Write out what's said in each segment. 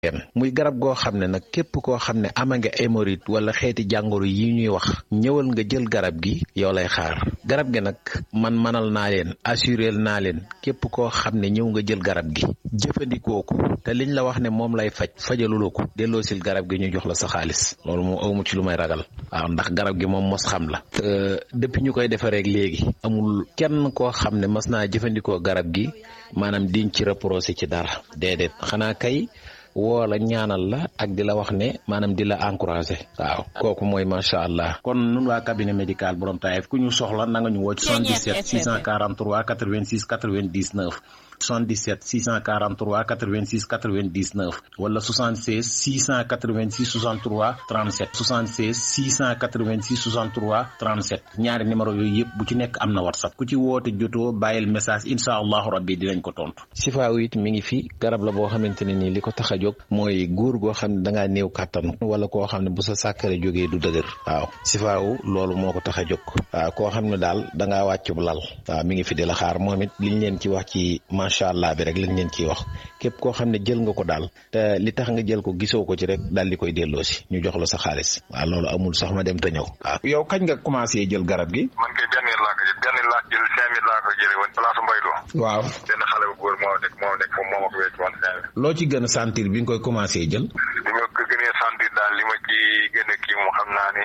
muy garab goo xam ne nag képp koo xam ne ama nga hémorroïde wala xeeti jàngoro yi ñuy wax ñëwal nga jël garab gi yow lay xaar garab gi nag man manal naa leen assuré naa leen képp koo xam ne ñëw nga jël garab gi jëfandikoo ko te liñ la wax ne moom lay faj fajaluloo ko delloosil garab gi ñu jox la sa xaalis loolu moom awmu ci lu may ragal waaw ndax garab gi moom mos xam la te depuis ñu koy defaree léegi amul kenn koo xam ne mas naa jëfandikoo garab gi maanaam diñ ci reproché ci dara déedéet xanaa kay woo la ñaanal la ak di la wax ne maanaam di la encouragé waaw kooku mooy macha allah. kon nun waa cabinet médical borom taayef ku ñu soxla na nga ñu woo ci 77 643 86 99 77 643 86 99 wala 76 686 63 37 76 686 63 37 ñaari numéro yooyu yëpp bu ci nekk am na whatsapp ku ci woote jotoo bàyyil message incha allahu rabbi dinañ ko tontu. sifaaw it mi ngi fi garab la boo xamante ne nii li ko tax a jóg mooy góor goo xam ne da ngaa néew kàttan wala koo xam ne bu sa sàkkare jógee du dëgër waaw sifaaw loolu moo ko tax a jóg waaw koo xam ne daal da ngaa wàccu lal waaw mi ngi fi di la xaar moom it liñ leen ci wax ci macha allah bi rek lañ leen ciy wax képp koo xam ne jël nga ko daal te li tax nga jël ko gisoo ko ci rek daal di koy delloo si ñu jox la sa xaalis waaw loolu amul sax ma dem te ñëw waaw. yow kañ nga commencé jël garab gi. man kay benn laa ko jël benn laa jël cinq mille laa ko jëlee woon place Mbaylo. waaw benn xale bu góor moo nekk moo nekk foofu moo ma ko wécc woon cinq mille. loo ci gën a sentir bi nga koy commencé jël. li ma ko gënee sentir daal li ma ci gën a kii moom xam naa ne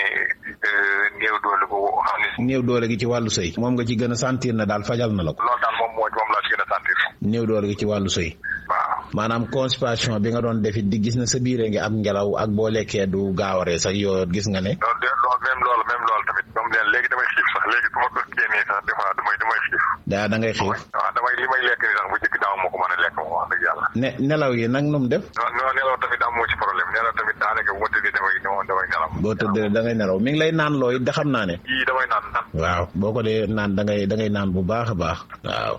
néew doole bu xam ne. néew doole gi ci wàllu sëy. moom nga ci gën a sentir na daal fajal na la ko. loolu daal moom moo moom laa ci gën a sentir. néew doole gi ci wàllu sëy. waaw. maanaam constipation bi nga doon defit di gis na sa biire ngi am ngelaw ak boo lekkee du gaawaree sax yoo gis nga ne. loolu de loolu même loolu même loolu tamit moom leen léegi damay xiif sax léegi su ma ko génnee sax des fois damay damay xiif. daa da ngay xiif. waaw damay li may lekk ni sax bu njëkk daaw moo ko mën a lekk moom wax dëgg yàlla. ne nelaw yi nag nu mu def. non non nelaw tamit amoo ci problème nelaw tamit daanaka bu ma tëddee damay damay nelaw. boo tëddee da ngay nelaw mi ngi lay naan loo it da xam naa ne. yii damay naan naan. waaw boo ko dee naan da ngay da ngay naan bu baax a baax. waaw.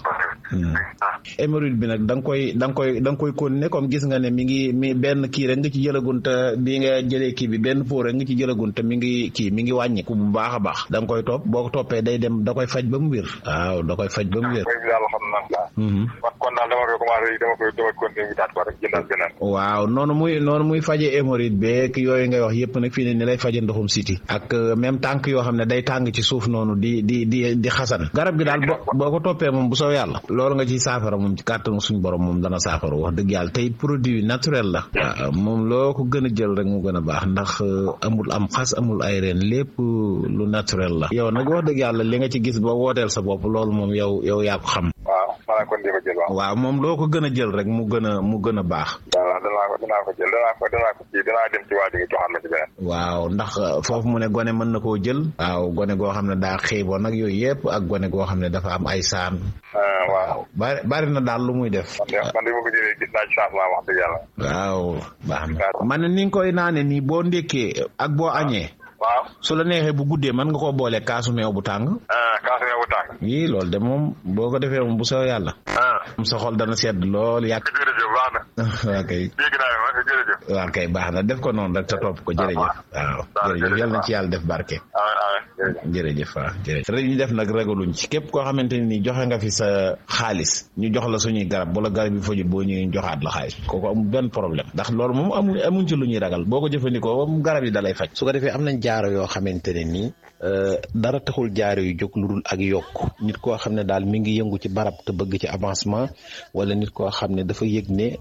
hémorroïde bi nag da nga koy da nga koy da nga koy continuer comme gis nga ne mi ngi mi benn kii rek nga ci jëlagun te bi nga jëlee kii bi benn pot rek nga ci jëlagun te mi ngi kii mi ngi wàññiku bu baax a baax da nga koy topp boo ko toppee day dem da koy faj ba mu wér waaw da koy faj ba mu wér. daal xam naa. kon daal dama koy commencé dama koy dama continuer wutaat ko rek jëndal beneen. waaw noonu muy noonu muy faje hémorroïde beeg yooyu ngay wax yëpp nag fii ne ni lay faje ndoxum siti ak même tànk yoo xam ne day tàng ci suuf noonu di di di di xasan garab gi daal boo boo ko toppee moom bu soo yàlla loolu nga ciy saafara moom ci kàttanu suñu borom moom dana saafara wax dëgg yàlla tey produit naturel la waaw moom loo ko gën a jël rek mu gën a baax ndax amul am xas amul ay reen lépp lu naturel la yow nag wax dëgg yàlla li nga ci gis ba wooteel sa bopp loolu moom yow yow yaa ko xam waaw maanaam kon di ko jël waaw. waaw moom loo ko gën a jël rek mu gën a mu gën a baax waaw danaa ko danaa ko jël danaa ko danaa ko kii danaa dem ci waa ji nga joxaat ma ci beneen. waaw ndax foofu mu ne gone mën na koo jël waaw gone goo xam ne daa xiiboon nag yooyu yëpp ak gone goo xam ne dafa am ay saan waaw. bari bari na daal lu muy def man de man de ma ko jëlee gis naa ci changement wax dëgg yàlla. waaw baax na man ne ni nga koy naane nii boo ndékkee ak boo añee waaw. su la neexee bu guddee mën nga koo boole kaasu meew bu tàng kaasu meew bu tàng. yii loolu de moom boo ko defee moom bu soo yàlla moom sa xol dana sedd lool yàq jërëjëf baax na. waa kay dégg naa ma jërëjëf. waa kay baax na def ko noonu rek te topp ko jërëjëf waaw jërëjëf yal na ci yàlla def barke jërëjëf waaw jërëjëf rek ñu def nag ragaluñ ci képp koo xamante ni nii joxe nga fi sa xaalis ñu jox la suñuy garab bu la garab yi fajul boo ñëwee ñu joxaat la xaalis kooku amul benn problème ndax loolu moom amul amuñ ci lu ñuy ragal boo ko jëfandikoo moom garab yi dalay faj su ko defee am nañ jaaro yoo xamante ne nii dara taxul jaaro yu jóg lu dul ak yokk nit koo xam ne daal mi ngi yëngu ci barab te bëgg ci avancement wala nit koo xam ne dafa yëg ne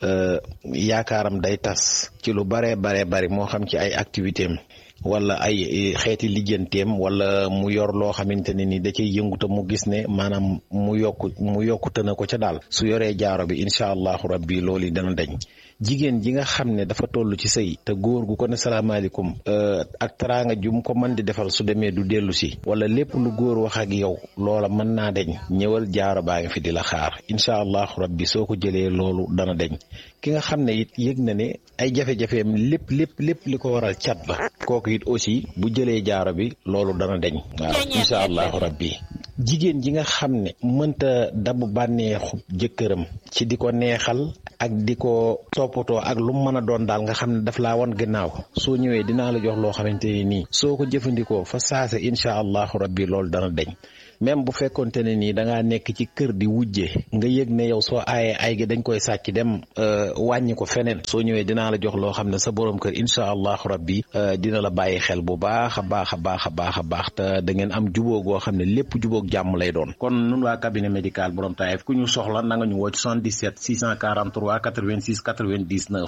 yaakaaram day tas ci lu baree baree bari moo xam ci ay activité am wala ay xeeti lijjanteem wala mu yor loo xamante ne ni da cay yëngu te mu gis ne maanaam mu yokku mu yokkute na ko ca daal su yoree jaaro bi incha allahu rabbi loolu yi dana dañ jigéen ji nga xam ne dafa toll ci sëy te góor gu ko ne salaamaaleykum ak teraanga jum ko mën di defal su demee du dellu si wala lépp lu góor wax ak yow loola mën naa deñ ñëwal jaaro baa ngi fi di la xaar incha allahu rabbi soo ko jëlee loolu dana deñ ki nga xam ne it yëg na ne ay jafe-jafeem lépp lépp lépp li ko waral cat la kooku it aussi bu jëlee jaaro bi loolu dana deñ waaw incha allahu rabbi jigéen ji nga xam ne mënta dabu bànneexu jëkkëram ci di ko neexal ak di ko toppatoo ak lu mu mën a doon daal nga xam ne daf laa wan gannaaw soo ñëwee dinaa la jox loo xamante ne nii soo ko jëfandikoo fa saase incha allahu rabbi loolu dana deñ même bu fekkonte ne nii da ngaa nekk ci kër di wujje nga yëg ne yow soo aayee ay gi dañ koy sàcc dem wàññi ko feneen soo ñëwee dinaa la jox loo xam ne sa borom kër incha allahu rabbi dina la bàyyi xel bu baax a baax a baax a baax a baax te da ngeen am jubóo goo xam ne lépp jubóog jàmm lay doon kon nun waa cabinet médical borom Taïf ku ñu soxla na nga ñu woo ci 77 643 86 99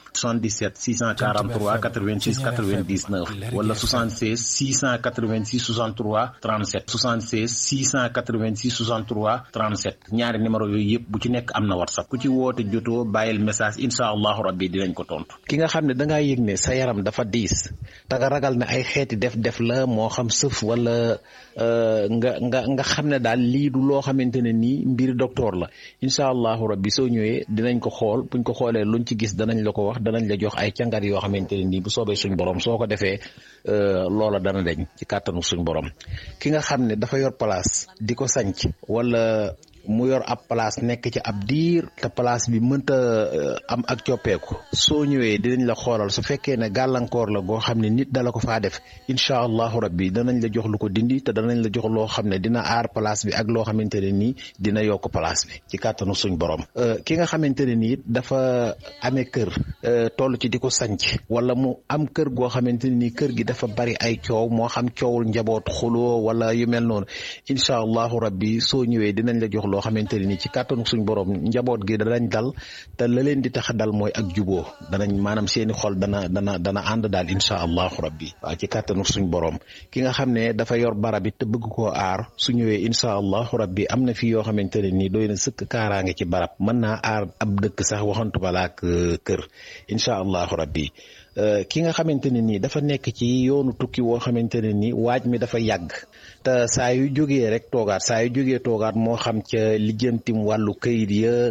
77 643 86 99 wala 76 686 63 37 76 686 63 37 ñaari numéro yooyu yëpp bu ci nekk am na whatsapp ku ci woote jotoo bàyyil message incha allahu rabbi dinañ ko tontu. ki nga xam ne da ngaa yëg ne sa yaram dafa diis te nga ragal ne ay xeeti def-def la moo xam sëf wala nga nga nga xam ne daal lii du loo xamante ne nii mbir docteur la incha allahu rabbi soo ñëwee dinañ ko xool buñ ko xoolee luñ ci gis danañ la ko wax. danañ la jox ay càngat yoo xamante ne nii bu soobee suñ borom soo ko defee loola dana deñ ci kàttanu suñ borom ki nga xam ne dafa yor place di ko sanc wala mu yor ab place nekk ci ab diir te place bi mënta am ak coppeeku soo ñëwee dinañ la xoolal su fekkee ne gàllankoor la goo xam ne nit dala ko faa def incha allahu rabbi danañ la jox lu ko dindi te danañ la jox loo xam ne dina aar place bi ak loo xamante ne nii dina yokk place bi ci kàttanu suñ borom ki nga xamante ne nii dafa amee kër toll ci di ko sanc wala mu am kër goo xamante ne nii kër gi dafa bari ay coow moo xam coowul njaboot xuloo wala yu mel noonu incha allahu rabbi soo ñëwee dinañ la jox loo xamante ne ni ci kàttanu suñ borom njaboot gi danañ dal te la leen di tax a dal mooy ak juboo danañ maanaam seeni xol dana dana dana ànd daal incha allahu rabbi waaw ci kàttanu suñ borom ki nga xam ne dafa yor barab it te bëgg koo aar su ñëwee incha allahu rabbi am na fi yoo xamante ne nii doy na sëkk kaaraange ci barab mën naa aar ab dëkk sax waxantu balaak kër incha allahu rabbi ki nga xamante ne nii dafa nekk ci yoonu tukki woo xamante ne nii waaj mi dafa yàgg te saa yu jógee rek toogaat saa yu jógee toogaat moo xam ca lijjantim wàllu këyit ya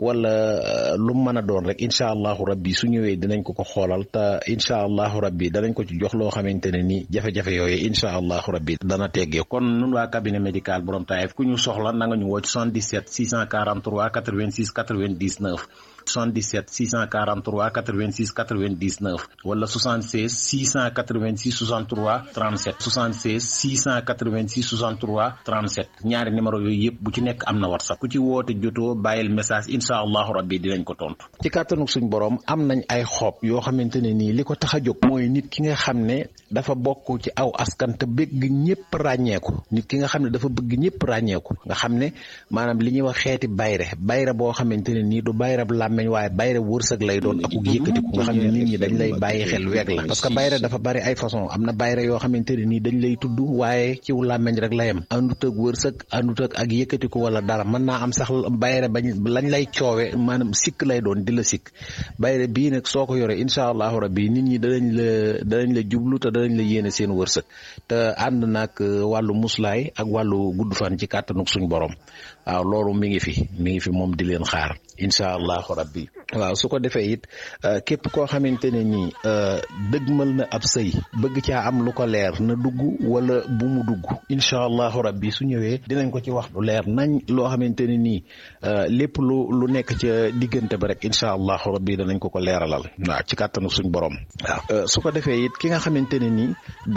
wala lu mu mën a doon rek incha allahu rabbi su ñëwee dinañ ko ko xoolal te incha allahu rabbi danañ ko ci jox loo xamante ne nii jafe-jafe yooyu incha allahu rabbi dana teggee kon nun waa cabinet médical borom Taïf ku ñu soxla na nga ñu woo ci 77 643 86 99 77 643 86 99 wala 76 686 63 37 76 686 63 37 ñaari numéro yooyu yëpp bu ci nekk am na whatsapp ku ci woote jotoo bàyyil message incha allahu rabbi dinañ ko tontu. ci kàttanu suñ borom am nañ ay xob yoo xamante ne nii li ko tax a jóg mooy nit ki nga xam ne dafa bokk ci aw askan te bëgg ñëpp ràññeeku nit ki nga xam ne dafa bëgg ñëpp ràññeeku nga xam ne maanaam li ñuy wax xeeti bayre bayre boo xamante ne nii du bayre làmmeñ waaye bayre wërsëg lay doon ak yëkkatiku nga xam ne nit ñi dañ lay bàyyi xel weeg la parce que bayre dafa bari ay façon am na bayre yoo xamante ne nii dañ lay tudd waaye ciw làmmeñ rek la yem àndut ak wërsëg àndut ak ak yëkkatiku wala dara mën naa am sax bayre bañ lañ lay coowe maanaam sikk lay doon di la sikk bayre bii nag soo ko yoree incha allahu rabbi nit ñi danañ la danañ la jublu te danañ la yéene seen wërsëg te ànd nag wàllu muslaay ak wàllu gudd fan ci kàttanuk suñ borom waaw loolu mi ngi fi mi ngi fi moom di leen xaar incha allahu rabbi waaw su ko defee it képp koo xamante ne nii dëgmal na ab sëy bëgg caa am lu ko leer na dugg wala bu mu dugg incha allahu rabbi su ñëwee dinañ ko ci wax lu leer nañ loo xamante ne nii lépp lu lu nekk ca diggante ba rek incha allahu rabbi danañ ko ko leeralal waaw ci kàttanu suñ borom waaw su ko defee it ki nga xamante ne nii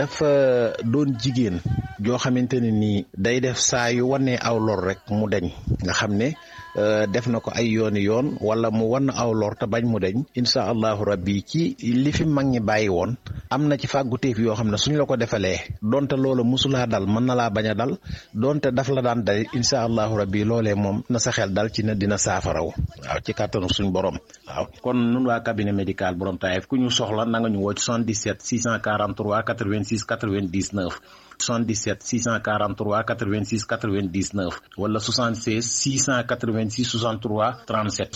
dafa doon jigéen joo xamante ne nii day def saa yu wanee aw lor rek mu deñ nga xam ne def na ko ay yooni yoon wala mu wan aw lor te bañ mu deñ incha allahu rabbi ci li fi mag ñi bàyyi woon am na ci fàgguteef yoo xam ne suñ la ko defalee donte loola musulaa dal mën na laa bañ a dal donte daf la daan dal incha allahu rabbi loolee moom na sa xel dal ci ne dina saafaraw waaw ci kàttanu suñ borom waaw kon nun waa cabinet médical borom Taïf ku ñu soxla na nga ñu woo ci 77 643 86 99 77 643 86 99 wala 76 686 63 37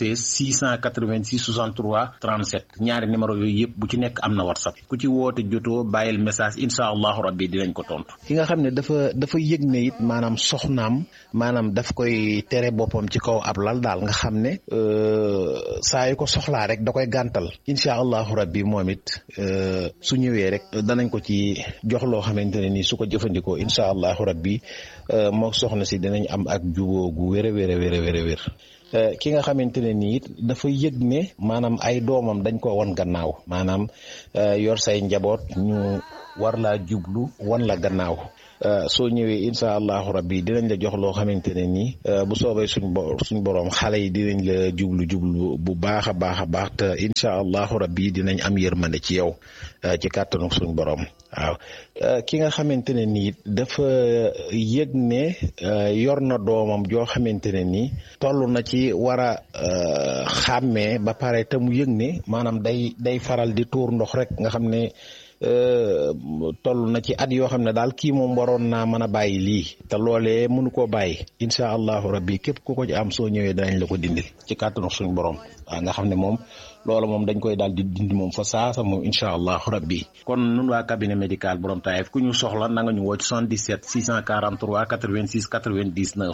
76 686 63 37 ñaari numéro yooyu yëpp bu ci nekk am na whatsapp ku ci woote jotoo bàyyil message incha allahu rabbi dinañ ko tontu. ki nga xam ne dafa dafa yëg ne it maanaam soxnaam maanaam daf koy tere boppam ci kaw ab lal daal nga xam ne saa yu ko soxlaa rek da koy gàntal incha allahu rabbi moom it su ñëwee rek danañ ko ci jox loo xamante ne nii su ko jëfandikoo incha allahu rabbi moo soxna si dinañ am ak juboo gu wér a wér a wér a wér a wér ki nga xamante ne nii it dafa yëg ne maanaam ay doomam dañ ko won gannaaw maanaam yor say njaboot ñu war laa jublu wan la gannaaw soo ñëwee incha allahu rabbi dinañ la jox loo xamante ne nii bu soobee suñ bo suñ borom xale yi dinañ la jublu jublu bu baax a baax a baax te incha allahu rabbi dinañ am yërmande ci yow ci kàttanu suñ borom waaw ki nga xamante ne nii dafa yëg ne yor na doomam joo xamante ne nii toll na ci war a xàmmee ba pare te mu yëg ne maanaam day day faral di tuur ndox rek nga xam ne toll na ci at yoo xam ne daal kii moom waroon naa mën a bàyyi lii te loolee mënu koo bàyyi incha allahu rabbi képp ku ko ci am soo ñëwee danañ la ko dindil ci kàttanu suñu borom waaw nga xam ne moom loola moom dañ koy daal di dindi moom fa saasa moom incha allahu rabbi kon nun waa cabinet médical borom taayef ku ñu soxla na nga ñu woo ci 77 643 86 99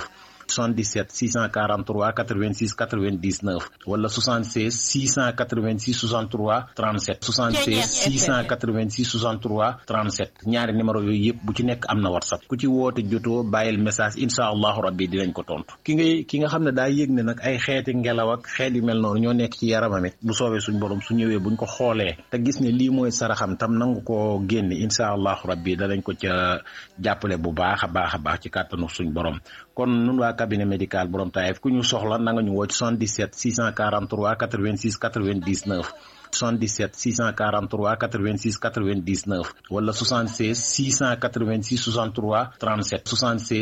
77 643 86 99 wala 76 686 63 37 76 686 63 37 ñaari numéro yooyu yëpp bu ci nekk am na whatsapp ku ci woote jotoo bàyyil message incha allahu rabbi dinañ ko tontu ki ngay ki nga xam ne daa yëg ne nag ay xeeti ngelaw ak xeet yu mel noonu ñoo nekk ci yaramam it bu soobee suñ borom su ñëwee buñ ko xoolee te gis ne lii mooy saraxam tam nangu ko génne incha allahu rabbi danañ ko ca jàppale bu baax a baax a baax ci kàttanu suñ borom kon nun waa cabinet médical borom taayef ku ñu soxla na nga ñu woo ci 77 643 86 99 77 643 86 99 wala 76 686 63 37 76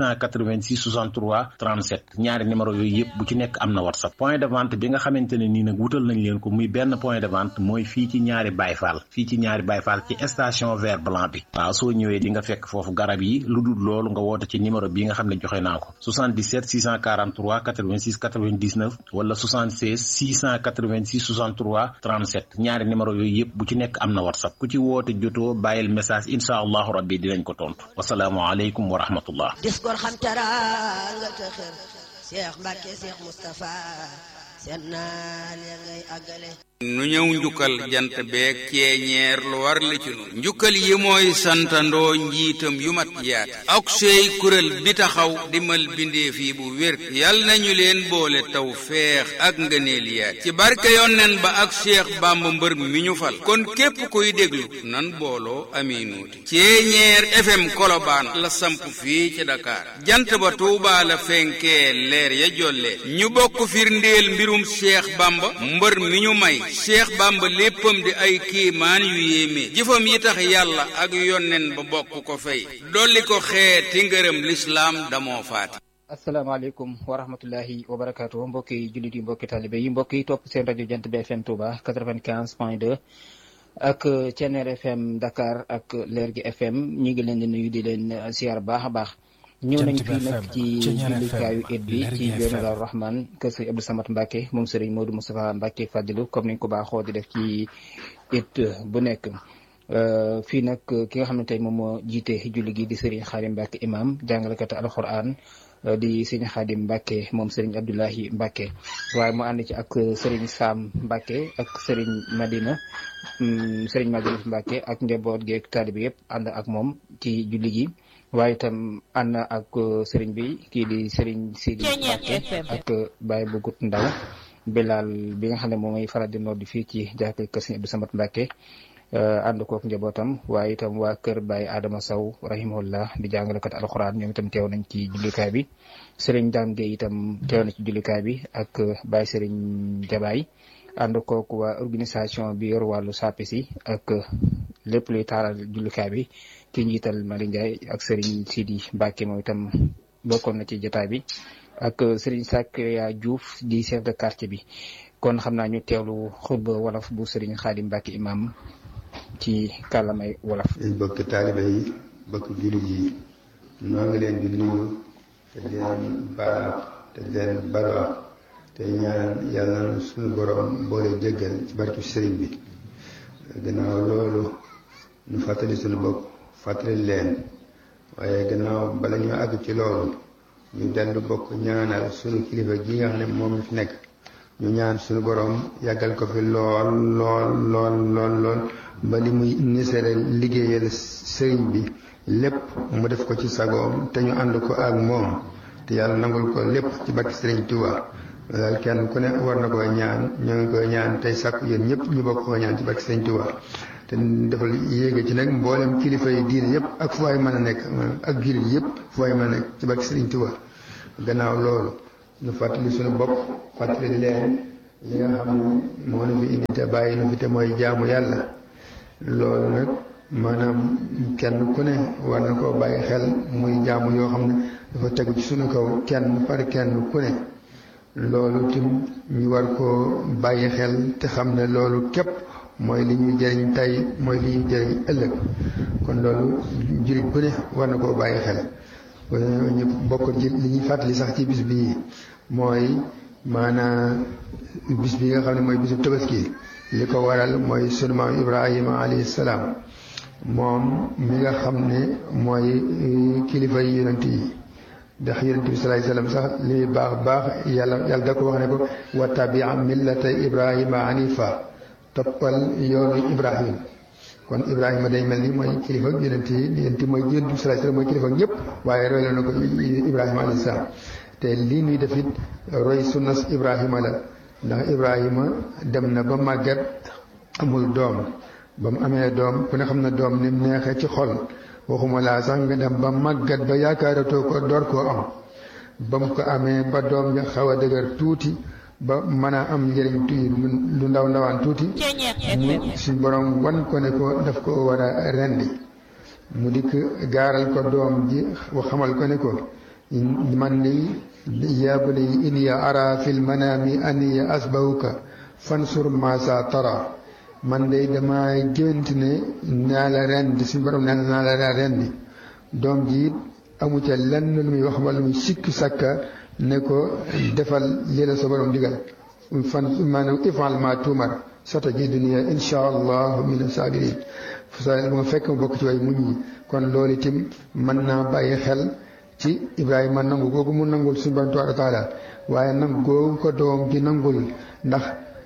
686 63 37 ñaari numéro yooyu yëpp bu ci nekk am na whatsapp point de vente bi nga xamante ne nii nag wutal nañ leen ko muy benn point de vente mooy fii ci ñaari bayfaal fii ci ñaari bayfaal ci station vert blanc bi waaw soo ñëwee di nga fekk foofu garab yi lu dul loolu nga woote ci numéro bi nga xam ne joxe naa ko 77 643 86 99 wala 76 686 63 37 ñaari numéro yooyu yëpp bu ci nekk am na whatsapp ku ci woote jotoo bàyyil message incha allahu rabbi dinañ ko tontu wasalaamualeykum wa rahmatullah dis gor xam teraanga te xër Cheikh Mbacke Cheikh Moustapha seen naal ya ngay àggale nu ñëw njukkal jant beeg ceeñeer lu war li ci nun njukkal yi mooy santandoo njiitam yu mat yaat ak sey kuréel bi taxaw dimal bindeef yi bu wér yal nañu leen boole taw feex ak ngëneel yaat ci barke yonnen ba ak Cheikh Bamba mbër mi ñu fal kon képp kuy déglu nan booloo aminuuti ceeñeer FM kolobaan la samp fii ci Dakar jant ba Tuubaa la fenkee leer ya jolle ñu bokk firndeel mbirum Cheikh Bamba mbër mi ñu may cheikh bamba léppam di ay kiimaan yu yéeme jëfam yi tax yàlla ak yonnen ba bokk ko fay dolli ko xeeti ngërëm lislaam damoo faati asalaamaaleykum wa rahmatullahi wa barakaatu mbokki jullit yi mbokki talibe yi mbokk yi topp seen rajo jant bi fm touba 95 point 2 ak Ceneer fm dakar ak leer gi fm ñi ngi leen di nuyu di leen siyaar baax a baax ñëw nañ fii nag ci jullikaayu it bi ci yoonu Daaru Rahman kër sëriñ Abdou Samad Mbacke moom sëriñ Modou Moustapha Mbacke Fadilu comme niñ ko baaxoo di def ci it bu nekk fii nag ki nga xam ne tey moom moo jiite julli gi di sëriñ Xaadim Mbacke imam jàngalekat alxuraan di sëriñ Xaadim Mbacke moom sëriñ Abdoulahi Mbacke waaye mu ànd ci ak sëriñ Sam Mbacke ak sëriñ Madina sëriñ Madina Mbacke ak njaboot gi ak taalibe yëpp ànd ak moom ci julli gi waaye itam ànd ak sëriñ bi kii di sëriñ Sidi Mbacke ak Baye Bugut Ndaw Bilal bi nga xam ne moom mooy faral di noddi fii ci jàkkee kër sëriñ Abdou Samad Mbacke ànd kook njabootam waaye itam waa kër Baye Adama Sow rahimahullah di jàngalekat alxuraan ñoom itam teew nañ ci jullikaay bi sëriñ Dame Gueye itam teew na ci jullikaay bi ak Baye sëriñ Jabaay ànd kook waa organisation bi yor wàllu sàppi si ak lépp luy taaral jullikaay bi ci njiital Mali Ndiaye ak Serigne Sidi Mbacke moom itam bokkoon na ci jotaay bi ak Serigne Sakya Diouf di chef de quartier bi kon xam naa ñu teewlu xutba wolof bu Serigne Khadim Mbacke imam ci kàllamay wolof. bokk taalibe yi bokk jullit yi noo ngi leen di nuyu te di leen baal te di leen balwaax te ñaan yàlla na suñu borom boole jéggal ci barke sëriñ bi gannaaw loolu ñu fàttali suñu bopp. fàttali leen waaye gannaaw bala ñu àgg ci loolu ñu dellu bokk ñaanal sunu kilifa gi nga xam ne moom fi nekk ñu ñaan sunu borom yàggal ko fi lool lool lool lool lool ba li muy nisere liggéeyal sëriñ bi lépp mu def ko ci sagoom te ñu ànd ko ak moom te yàlla nangul ko lépp ci barke sëriñ Tuuba daal kenn ku ne war na koy ñaan ñoo ngi koy ñaan tey sàkku yéen ñëpp ñu bokk ko ñaan ci barke sëriñ Tuuba te defal yéege ci nag mboolem kilifa yi diine yëpp ak fu waay mën a nekk ak jullit yëpp fu waay mën a nekk ci barke Sëriñ Tuubaa gannaaw loolu ñu fàttali suñu bopp fàttali leen li nga xam ne moo nu fi indi te bàyyi nu fi te mooy jaamu yàlla loolu nag maanaam kenn ku ne war na koo bàyyi xel muy jaamu yoo xam ne dafa tegu ci suñu kaw kenn par kenn ku ne loolu tim ñu war koo bàyyi xel te xam ne loolu képp mooy li ñuy jëriñ tey mooy li ñuy jëriñ ëllëg kon loolu jullit bu ne war na koo bàyyi xel ñu bokk ci li ñuy fàttali sax ci bis bii mooy maanaa bis bi nga xam ne mooy bisu tabaski li ko waral mooy sunu maam Ibrahima alayhi salaam moom mi nga xam ne mooy kilifa yi yonent yi ndax yonent bi salaay salaam sax li muy baax baax yàlla yàlla da ko wax ne ko wa tabia millata Ibrahima hanifa toppal yoonu Ibrahim kon Ibrahima day mel ni mooy kilifa yonent yi yonent mooy yonent bi salaay salaam mooy kilifa ñëpp waaye roy la na ko Ibrahima alayhi salaam te lii nuy def it roy sunnas Ibrahima la ndax Ibrahima dem na ba màggat amul doom ba mu amee doom ku ne xam na doom ni mu neexee ci xol waxuma laa sax nga dem ba màggat ba yaakaaratoo ko door koo am ba mu ko amee ba doom ja xaw a dëgër tuuti ba mën a am njëriñ tuuti lu ndaw ndawaan tuuti mu suñ borom wan ko ne ko daf ko war a rendi mu dikk gaaral ko doom ji xamal ko ne ko man ni yaa bunayya inni ara fil manaami anni asbahuka fansur ma sa tara man de dama gént ne naa la rendi suñu borom nee naa la rendi doom ji amu ca lenn lu muy wax wala muy sikki sakka ne ko defal lii la sa borom digal fan maanaam ifal ma tuumar sota ji dunia insha allah min sabirin sa ma fekk ma bokk ci way muñ ñi kon loolu itam mën naa bàyyi xel ci Ibrahima nangu googu mu nangul suñu borom tabaaraka taala waaye nangu googu ko doom ji nangul ndax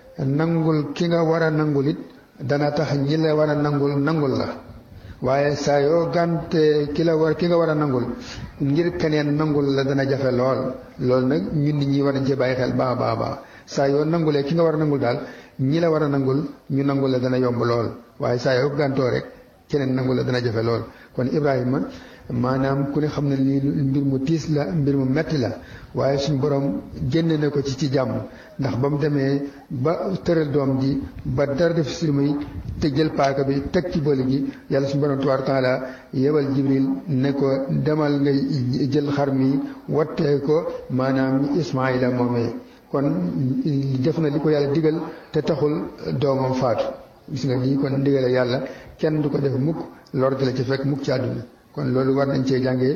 nangul ki nga war a nangul it dana tax ñi la war a nangul nangul la waaye saa yoo gànte ki la war ki nga war a nangul ngir keneen nangul la dana jafe lool loolu nag ñun nit ñi war nañ cee bàyyi xel baax baax baax saa yoo nangulee ki nga war a nangul daal ñi la war a nangul ñu nangul la dana yomb lool waaye saa yoo gàntoo rek keneen nangul la dana jafe lool kon Ibrahima maanaam ku ne xam ne lii mbir mu tiis la mbir mu metti la waaye suñu borom génne na ko ci ci jàmm ndax ba mu demee ba tëral doom ji ba dara def si muy te jël paaka bi teg ci bëli gi yàlla suñu borom tabaaraka taala yebal jibril ne ko demal nga jël xar mi wattee ko maanaam ismaila moomee kon def na li ko yàlla digal te taxul doomam faatu gis nga lii kon ndigale yàlla kenn du ko def mukk lor di la ci fekk mukk ci àdduna kon loolu war nañ cee jàngee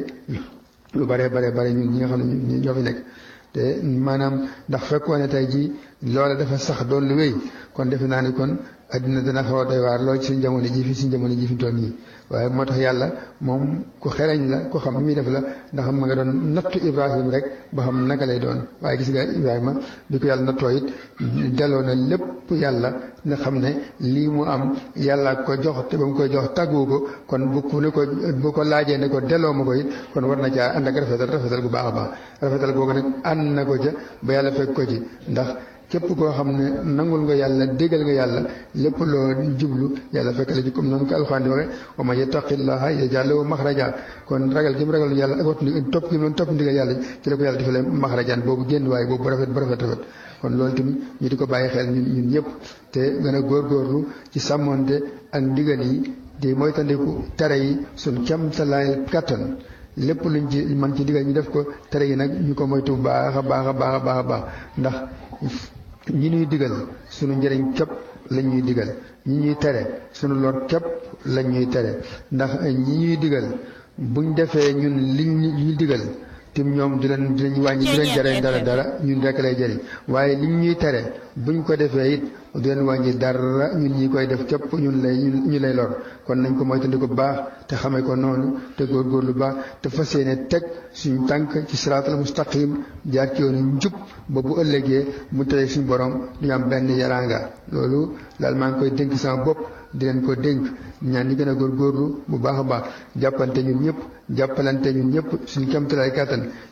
lu bare bare bare ñun ñi nga xam ne ñoo fi nekk te maanaam ndax fekkoon ne tey jii loola dafa sax doon lu wéy kon defe naa ni kon addina dana xaw a doy waar lool ci suñ jamono ji fi suñ jamono ji fi toll nii waaye moo tax yàlla moom ku xereñ la ku xam muy def la ndax ma nga doon nattu Ibrahima rek ba xam naka lay doon waaye gis nga Ibrahima bi ko yàlla nattoo it delloo na lépp yàlla nga xam ne lii mu am yàlla ko jox te ba mu koy jox tàggu ko kon bu ku ne ko bu ko laajee ne ko delloo ma ko it kon war na caa ànd ak rafetal rafetal bu baax a baax rafetal googu nag ànd na ko ca ba yàlla fekk ko ci ndax képp koo xam ne nangul nga yàlla déggal nga yàlla lépp loo jublu yàlla fekk la ci comme noonu ko alxuraan di waxe wa man yattaqillaha yaj'al lahu maxraja kon ragal gi mu ragal yàlla ak wattu topp gi mu topp ndigal yàlla ci la ko yàlla defalee maxrajaan boobu génn waaye boobu rafet bu rafet rafet kon loolu tamit ñu di ko bàyyi xel ñun ñun ñëpp te gën a góorgóorlu ci sàmmonte ak ndigal yi di moytandiku tere yi suñ kem talaay kattan lépp luñ ci man ci digal ñu def ko tere yi nag ñu ko moytu baax a baax a baax a baax a baax ndax ñi ñuy digal sunu njëriñ képp lañ ñuy digal ñi ñuy tere sunu lor képp lañ ñuy tere ndax ñi ñuy digal buñ defee ñun liñ ñuy digal tim ñoom di leen dinañ wàññi di leen jëriñ dara dara ñun rek lay jëriñ waaye liñ ñuy tere buñ ko defee it du leen wàññi dara ñun ñi koy def képp ñun lay ñu lay lor kon nañ ko moytandi ko baax te xamee ko noonu te góorgóorlu baax te fas yéene teg suñu tànk ci siraatal mustaqim jaar ci yoonu njub ba bu ëllëgee mu tere suñu borom du ñu am benn yaraanga loolu daal maa ngi koy dénk sama bopp di leen ko dénk ñaan ñi gën a góorgóorlu bu baax a baax jàppante ñun ñëpp jàppalante ñun ñëpp suñu kéemtalaay kàttan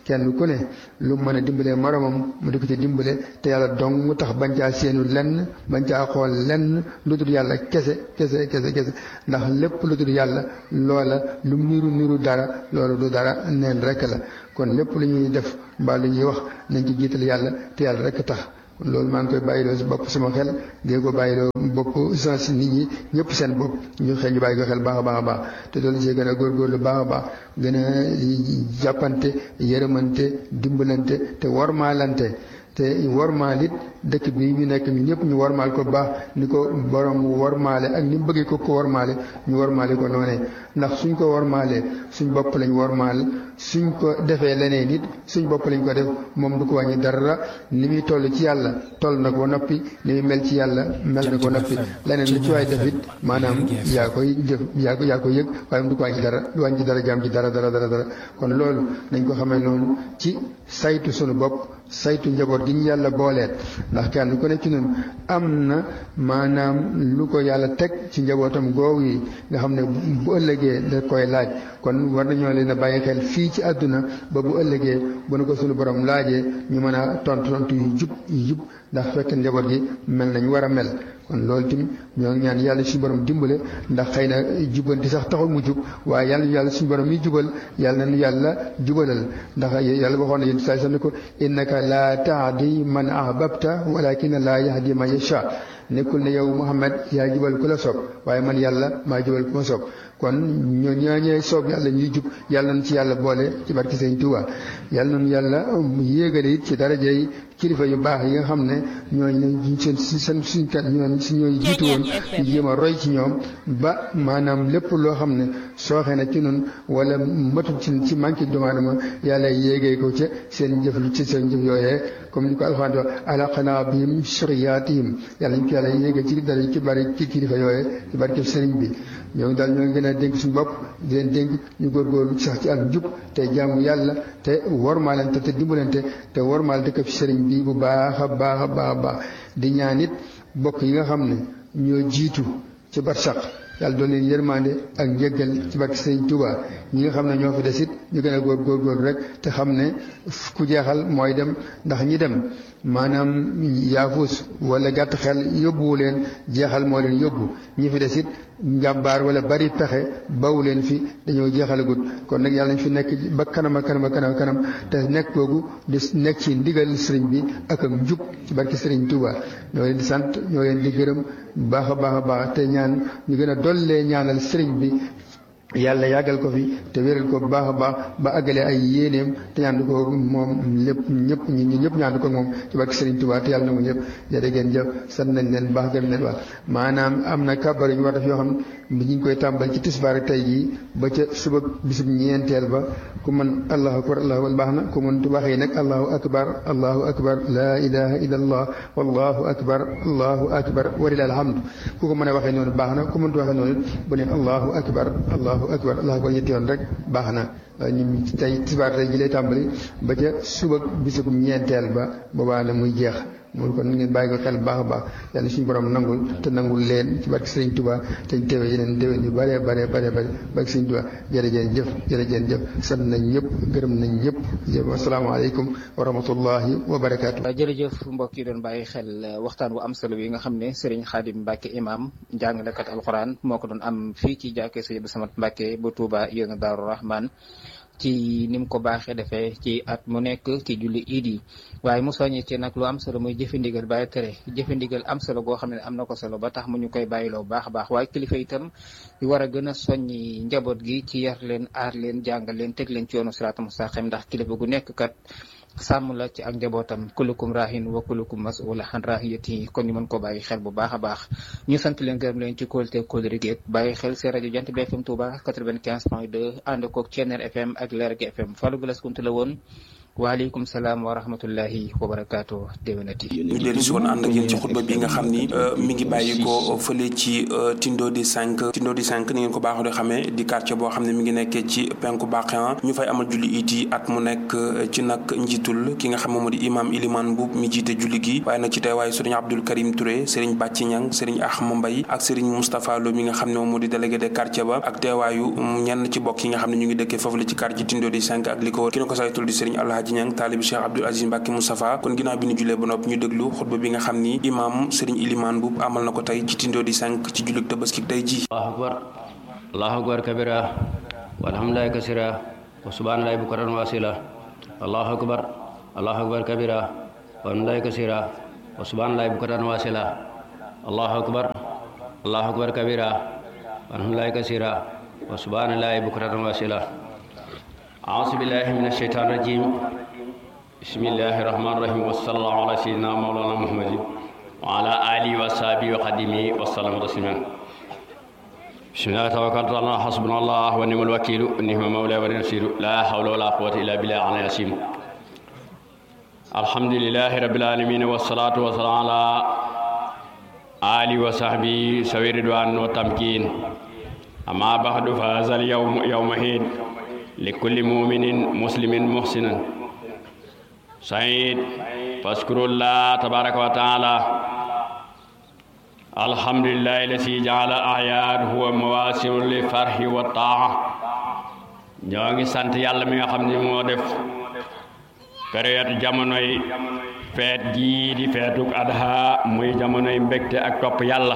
kenn ku ne lu mën a dimbalee moromam mu di ko ci dimbale te yàlla dong mu tax bañ caa seenu lenn bañ caa xool lenn lu dul yàlla kese kese kese kese ndax lépp lu dul yàlla loola lu niru niru dara loolu du dara neen rek la kon lépp lu ñuy def mbaa lu ñuy wax nañ ci jiital yàlla te yàlla rek tax loolu maa ngi koy bàyyiloo si bopp sama xel di ko bàyyiloo bopp sens nit ñi ñëpp seen bopp ñu xel ñu bàyyi ko xel baax a baax a baax te doolu see gën a góorgóorlu baax a baax gën a jàppante yërëmante dimbalante te wormaalante te wormaal it dëkk bi ñu nekk ñu ñëpp ñu wormaal ko baax ni ko borom wormaale ak ni mu bëggee ko ko wormaale ñu wormaale ko noonee ndax suñ ko wormaalee suñ bopp lañ wormaal suñ ko defee leneen it suñ bopp lañ ko def moom du ko wàññi dara ni muy toll ci yàlla toll na ko noppi ni muy mel ci yàlla mel na ko noppi leneen lu ci waay def it maanaam yaa koy jëf yaa ko yaa koy yëg waaye du ko wàññi dara du wàññi dara jaam ci dara dara dara dara kon loolu nañ ko xamee noonu ci saytu sunu bopp saytu njaboot gi ñu yàlla booleet ndax kenn ku ne ci ñun am na maanaam lu ko yàlla teg ci njabootam googu yi nga xam ne bu ëllëgee da koy laaj kon war nañoo leen a bàyyi xel fii ci àdduna ba bu ëllëgee bu nu ko suñu borom laajee ñu mën a tontu tontu yu jub yu jub ndax fekk njaboot gi mel nañ war a mel kon loolu tamit ñoo ngi ñaan yàlla suñu borom dimbale ndax xëy na jubanti sax taxul mu jub waaye yàlla yàlla suñu borom yi jubal yàlla nañu yàlla jubalal ndax yàlla waxoon na yéen saa sax ne ko innaka laa tahdi man ahbabta walakin laa yahdi man yasha nekkul ne yow Muhammad yaa jubal ku la soob waaye man yàlla maa jubal ku ma soob kon ñoo ñooñee soob yàlla ñuy jub yàlla nañ ci yàlla boole ci barke Sëñ Tuubaa yàlla nañu yàlla yéegale it ci darajey kilifa yu baax yi nga xam ne ñooñu seen seen suñ kat ñooñu si ñooy jiitu woon ñu jéem a roy ci ñoom ba maanaam lépp loo xam ne sooxee na ci nun wala matul ci ci manqué doomu aadama yàlla yéegee ko ca seen jëf ci seen jëf yooyee comme ni ko alxuraan di wax alaqanaa bihim suriyaatihim yàlla ñu ko yàlla yéegee ci dara ci bari ci kilifa yooyee ci barke sëriñ bi ñoo ngi daal ñoo ngi gën a dénk suñu bopp di leen dénk ñu góorgóorlu sax ci ak jub te jaamu yàlla te wormaalante te dimbalante te wormaal dëkk fi sëriñ bi bu baax a baax a baax a baax di ñaan it bokk yi nga xam ne ñoo jiitu ci barsax yàlla doon leen yërmande ak njëggal ci barke sëriñ Tuuba ñi nga xam ne ñoo fi des it ñu gën a góor góorgóorlu rek te xam ne ku jeexal mooy dem ndax ñi dem maanaam yaafus wala gàtt xel yóbbuwu leen jeexal moo leen yóbbu ñi fi des it njàmbaar wala bari pexe bawu leen fi dañoo jeexalagut kon nag yàlla nañ fi nekk ba kanam a kanam a kanam a kanam te nekk googu di nekk ci ndigal sëriñ bi ak ak njub ci barki sëriñ Touba ñoo leen di sant ñoo leen di gërëm baax a baax a baax te ñaan ñu gën a dollee ñaanal sëriñ bi yàlla yàggal ko fi te wéral ko bu baax a baax ba àggale ay yéeneem te ñaandu ko moom lépp ñëpp ñi ñu ñëpp ñaandu ko moom ci barke Serigne Touba te yàlla na mu ñëpp jërë ngeen jëf sant nañ leen baax gëm leen wax maanaam am na kabar yu ñu war def yoo xam ne ñu ngi koy tàmbal ci tisbaar ak tey jii ba ca suba bisub ñeenteel ba ku mën allahu akbar allahu akbar baax na ku mën waxee nag allahu akbar allahu akbar laa ilaha illa allah wallahu akbar allahu akbar walilahi alhamdu ku ko mën a waxee noonu baax na ku mëntu waxee noonu bu ne allahu akbar allahu akbar allahu akbar ñetti yoon rek baax na ñu tey tisbaar tey ji lay tàmbali ba ca suba bisub ñeenteel ba boobaa la muy jeex moom kon ngeen bàyyi ko xel baax a baax yàlla suñu borom nangul te nangul leen ci barke Sëriñ Tuubaa te ñu teewee yeneen déwén yu bare bare bare bare barke Sëriñ Tuubaa jërëjeen jëf jërëjeen jëf sant nañ ñëpp gërëm nañ ñëpp jëf asalaamaaleykum wa rahmatullahi wa barakaatu. jërëjëf mbokk yi doon bàyyi xel waxtaan wu am solo bi nga xam ne Serigne Khadim Mbacke imam jàngalekat alquran moo ko doon am fii ci jàkkee Sëriñ Abdou Samad Mbacke bu Touba yéen Daaru Rahman ci ni mu ko baaxee defee ci at mu nekk ci julli iid yi waaye mu soññee ci nag lu am solo muy jëfe ndigal bàyyi tere jëfe ndigal am solo goo xam ne am na ko solo ba tax mu ñu koy bàyyiloo baax a baax waaye kilifa itam di war a gën a soññi njaboot gi ci yar leen aar leen jàngal leen teg leen ci yoonu siraata mustaqim ndax kilifa gu nekk kat sàmm la ci ak njabootam kulukum rahin wa kulukum mas'ula an rahiyati kon ñu mën ko bàyyi xel bu baax a baax ñu sant leen gërëm leen ci kóolute kóolëri gi bàyyi xel seen rajo jant bi FM Touba 95 point 2 ànd koog Ceneer FM ak Leer gi FM Fallou Galass Kunte la woon waaleykum salaam wa rahmatullahi wa barakaatu déwénati ñu dellu si woon ànd ak yéen ci xutba bi nga xam ni mi ngi bàyyi ko fële ci Tindo di 5 Tindo di 5 ni ngeen ko baaxoo di xamee di quartier boo xam ne mi ngi nekkee ci penku Baqiyan ñu fay amal julli it yi at mu nekk ci nag njiitul ki nga xam ne moo di imam Iliman Mbuub mi jiite julli gi waaye nag ci teewaayu sëriñ Abdul Karim Touré sëriñ Bàcci Ñang sëriñ Ahma Mbay ak sëriñ Moustapha Lo mi nga xam ne moom moo di délégué de quartier ba ak teewaayu ñenn ci bokk yi nga xam ne ñu ngi dëkkee foofu la ci quartier Tindo di 5 ak li ko wër ki na ko saytul di sëriñ Alhaji Ñang taalibi Cheikh Abdoul Aziz Mbacke Moustapha kon ginnaaw bi ñu julee ba noppi ñu déglu xutba bi nga xam ni imam sëriñ Iliman Mbuub amal na ko tey ci Tindo di 5 ci jullit tabaski tey ji allahu akbar allahu akbar kabira walhamdulillahi kasira wa subhanallahi bukratan wa asila allahu akbar allahu akbar kabira walhamdulillahi kasira wa subhanallahi bukratan wa asila allahu akbar allahu akbar kabira walhamdulillahi kasira wa subhanallahi bukratan wa asila أعوذ بالله من الشيطان الرجيم بسم الله الرحمن الرحيم وصلى الله على سيدنا مولانا محمد وعلى آله وصحبه وخدمه وسلم تسليما بسم الله توكلت على الله حسبنا الله ونعم الوكيل نعم المولى ونعم النصير لا حول ولا قوة إلا بالله على ياسين الحمد لله رب العالمين والصلاة والسلام على آله وصحبه سوي رضوان وتمكين أما بعد فهذا اليوم يوم عيد لكل مؤمن مسلم محسن سعيد فاذكروا الله تبارك وتعالى الحمد لله الذي جعل الأعياد هو مواسم للفرح والطاعة ñoo ngi sant yàlla mi nga xam ne moo def période jamonoy feet gii di feetuk adha muy jamonoy mbégte ak topp yàlla